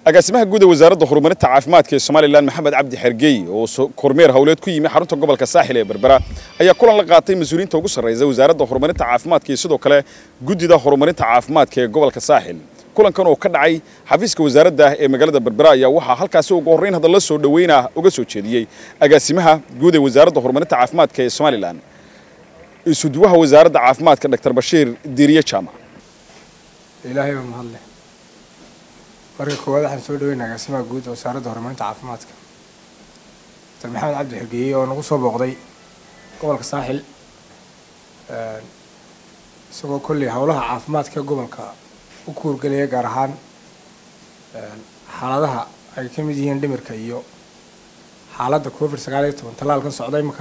agaasimaha guud ee wasaaradda horumarinta caafimaadka ee somalilan maxamed cabdi xergey oo kormeer howleed ku yimi xarunta gobolka saaxil ee berbera ayaa kulan la qaatay mas-uuliyiinta ugu sarreysa wasaaradda horumarinta caafimaadka iyo sidoo kale guddida horumarinta caafimaadka ee gobolka saaxil kulankan oo ka dhacay xafiiska wasaaradda ee magaalada berbera ayaa waxaa halkaasi ugu horreyn hadalla soo dhoweynah uga soo jeediyey agaasimaha guud ee wasaaradda horumarinta caafimaadka ee somalilan isuduwaha wasaaradda caafimaadka dr bashiir diiriye jaamac ilaahay baa mahadleh marka koowaad waxaan soo dhaweynaa agaasimaha guud ee wasaaradda horumarinta caafimaadka dr maxamed cabdi xergeeye oo nagu soo booqday gobolka saaxil isagoo kolley howlaha caafimaadka gobolka u kuurgelaya gaar ahaan xaaladaha ay ka mid yihiin dhimirka iyo xaaladda covid sagaal iyo toban tallaalkan socda imika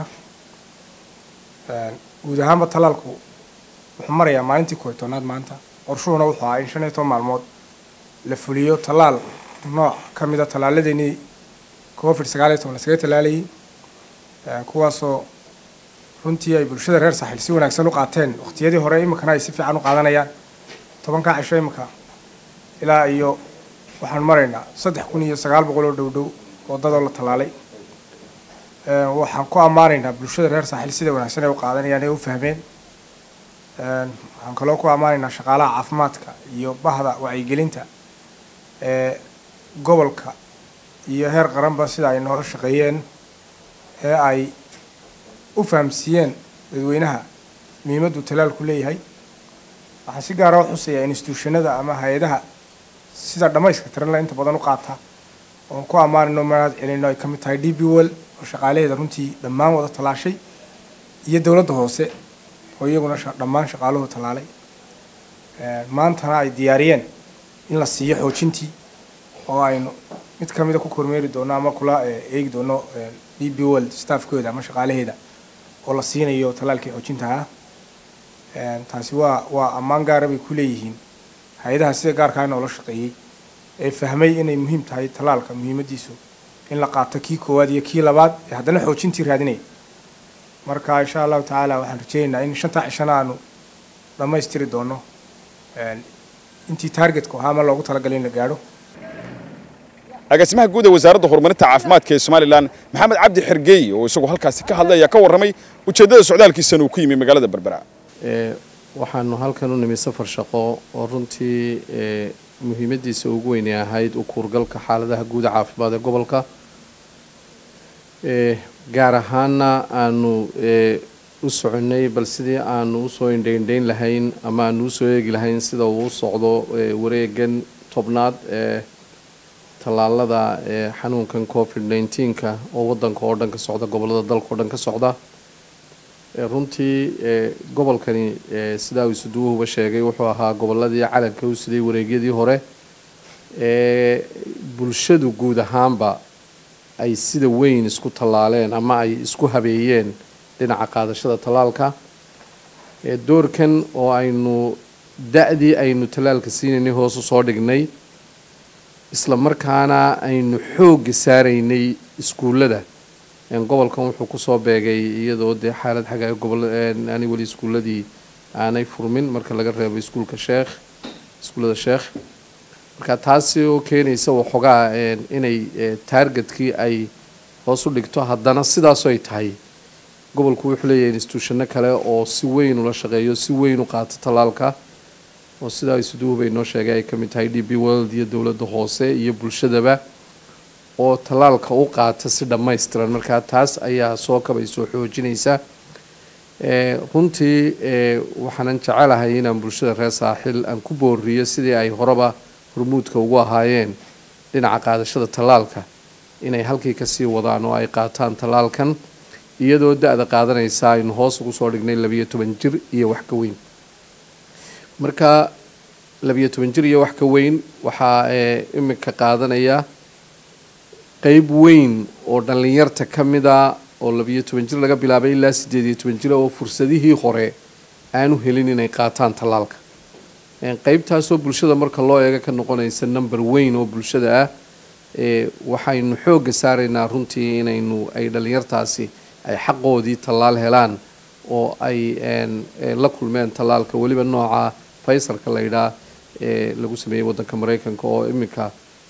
guud ahaanba tallaalku wuxuu marayaa maalintii kooy tobnaad maanta qorshuhuna wuxuu ahaa in shan iyo toban maalmood la fuliyo tallaal nooc ka mida tallaaladeenii covid sagaal iyo toban laskaga tallaalayay kuwaasoo runtii ay bulshada reer saaxil si wanaagsan u qaateen waqtiyadii hore iminkana ay si fiican u qaadanayaan tobankaa cisho iminka ilaa iyo waxaan maraynaa saddex kun iyo sagaal boqol oo dhow dhow wadadoo la tallaalay waxaan ku ammaanaynaa bulshada reer saaxil sida wanaagsan ay u qaadanayaan ee u fahmeen waxaan kaloo ku ammaanaynaa shaqaalaha caafimaadka iyo bahda wacyigelinta ee gobolka iyo heer qaranba sida ay noola shaqeeyeen ee ay u fahamsiiyeen dadweynaha muhiimaddu talaalku leeyahay waxaan si gaara u xusayaa instituushanada ama hay-adaha sida dhammayska tiranla inta badan u qaata oon ku ammaanayno manaad celino ay ka mid tahay d b well oo shaqaalaheeda runtii dhammaan wada tallaashay iyo dowladda hoose oo iyaguna dhammaan shaqaaluhu tallaalay maantana ay diyaariyeen in la siiyo xoojintii oo aynu mid ka mida ku kormeeri doono ama kula eegi doono d b well staffkooda ama shaqaalaheeda oo la siinayo tallaalkii xoojinta ah taasi waa waa ammaan gaara bay ku leeyihiin hay-adaha sida gaarkaa noola shaqeeyey ee fahmay inay muhiim tahay tallaalka muhiimadiisu in la qaato kii koowaad iyo kii labaad ee haddana xoojintii raadinaya marka insha allahu tacaala waxaan rajeynaynaa in shantaa cishana aanu dhammaystiri doono intii taargetka ahaa ama loogu talagalay in la gaadho agaasimaha guud ee wasaaradda horumarinta caafimaadka ee somalilan maxamed cabdi xergeey oo isagu halkaasi ka hadlay ayaa ka warramay ujeeddada socdaalkiisana uu ku yimi magaalada berbera waxaanu halkan u nimi safar shaqo oo runtii muhiimadiisa ugu weynay ahayd u kuurgalka xaaladaha guuda caafimaad ee gobolka gaar ahaana aanu u soconay bal sidii aanu usoo indhaindhayn lahayn ama aanu usoo eegi lahayn sida uu u socdo wareegan tobnaad ee tallaalada xanuunkan covid nneteen-ka oo wadanka oo dhan ka socda gobolada dalka oo dhan ka socda runtii gobolkani sidaa uu isuduwuhuba sheegay wuxuu ahaa goboladii calanka u siday wareegyadii hore ee bulshadu guud ahaanba ay sida weyn isku tallaaleen ama ay isku habeeyeen dhinaca qaadashada tallaalka doorkan oo aynu da-dii aynu tallaalka siinaynay hoos usoo dhignay isla markaana aynu xoogga saaraynay iskuullada gobolkan wuxuu kusoo beegay iyadoo dee xaalad xagaa gobol ani weli iskuuladii aanay furmin marka laga reebo iskuulka sheekh iskuullada sheekh marka taasi oo keenaysa waxoogaa inay taargetkii ay hoos u dhigto haddana sidaasoo ay tahay gobolku wuxuu leeyahay instituushano kale oo si weyn ula shaqeeyo si weyn u qaato tallaalka oo sidaa isuduhu bay noo sheegay ay ka mid tahay d b world iyo dowladda hoose iyo bulshadaba oo tallaalka u qaata si dhammaystiran markaa taas ayaa soo kabay soo xoojinaysa runtii waxaanan jecelahay inaan bulshada reer saaxil aan ku booriyo sidii ay horeba hormuudka ugu ahaayeen dhinaca qaadashada tallaalka inay halkii kasii wadaan oo ay qaataan tallaalkan iyadoo da-da qaadanaysa aynu hoos ugu soo dhignay labiyo toban jir iyo wax ka weyn marka labiyo toban jir iyo wax ka weyn waxaa imika qaadanaya qeyb weyn oo dhallinyarta ka mida oo labiyo toban jir laga bilaabay ilaa siddeed iyo toban jir oo fursadihii hore aanu helin inay qaataan tallaalka qeybtaasoo bulshada marka loo eego ka noqonaysa number weyn oo bulshada ah waxaynu xoogga saaraynaa runtii inaynu ay dhallinyartaasi ay xaqoodii tallaal helaan oo ay la kulmeen tallaalka weliba nooca faysarka la yidhaah ee lagu sameeyey waddanka maraykanka oo iminka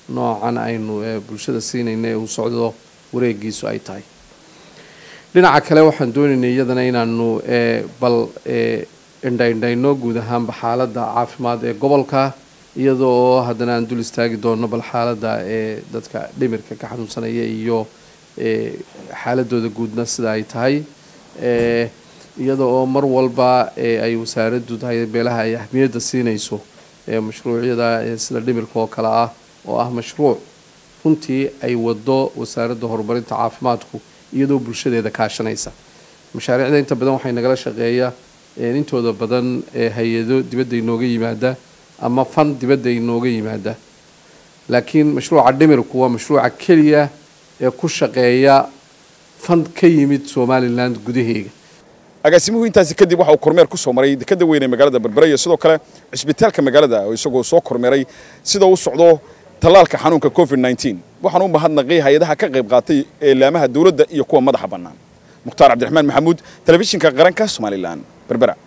noocan aynu bulshada siinayna ee uu socdo wareegiisu ay tahay dhinaca kale waxaan doonaynay iyadana inaanu bal indhaindhayno guud ahaanba xaaladda caafimaad ee gobolka iyada oo haddana aan dul istaagi doono bal xaaladda ee dadka dhimirka ka xanuunsanaya iyo xaaladooda guudna sida ay tahay iyada oo mar walba ay wasaaraddu tahay meelaha ay ahmiyadda siinayso mashruucyada sida dhimirka oo kale ah oo ah mashruuc runtii ay wado wasaaradda horumarinta caafimaadku iyadoo bulshadeeda kaashanaysa mashaariicda inta badan waxay nagala shaqeeya intooda badan hay-ado dibadda inooga yimaada ama fan dibadda inooga yimaada laakiin mashruuca dhimirku waa mashruuca keliya ee ku shaqeeya fan ka yimid somalilan gudaheega agaasimuhu intaasi kadib waxa uu kormeer ku soo maray dekada weyn ee magaalada berbera iyo sidoo kale cisbitaalka magaalada oo isagoo soo kormeeray sida u socdo tallaalka xanuunka covid nneteen waxaan u mahadnaqay hay-adaha ka qayb qaatay eelaamaha dowladda iyo kuwa madaxa bannaan mukhtaar cabdiraxmaan maxamuud telefishinka qaranka somalilan berbera